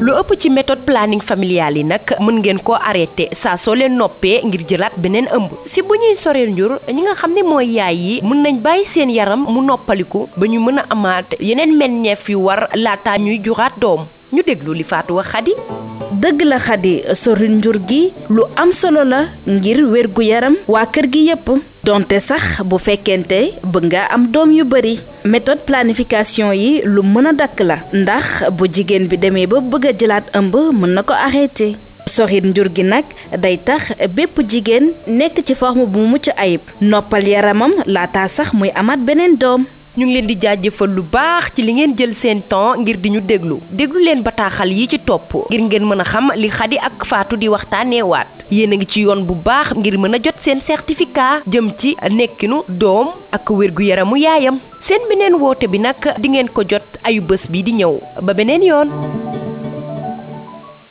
lu ëpp ci méthode planning familial yi nag mën ngeen koo arrêté saa soo leen noppee ngir jëlaat beneen ëmb si bu ñuy soreel njur ñi nga xam ne mooy yaay yi mën nañ bàyyi seen yaram mu noppaliku ba ñu mën a amaat yeneen meññeef yu war laata ñuy juraat doom ñu déglu li Fatou wax Xadi dëgg la Xadi soril njur gi lu am solo la ngir wér gu yaram waa kër gi yépp donte sax bu fekkente bëgg nga am doom yu bari méthode planification yi lu mën a dakk la ndax bu jigéen bi demee ba bëgg a jëlaat ëmb mën na ko arrêté soxit njur gi nag day tax bépp jigéen nekk ci forme bu mucc ayib noppal yaramam laata sax muy amaat beneen doom ñu ngi leen di jaajëfal lu baax ci li ngeen jël seen temps ngir di ñu déglu déglu leen bataaxal yi ci topp ngir ngeen mën a xam li Xadi ak Faatu di waxtaaneewaat yéen a ngi ci yoon bu baax ngir mën a jot seen certificat jëm ci nekkinu doom ak wérgu yaramu yaayam seen beneen woote bi nag di ngeen ko jot ayu bés bi di ñëw ba beneen yoon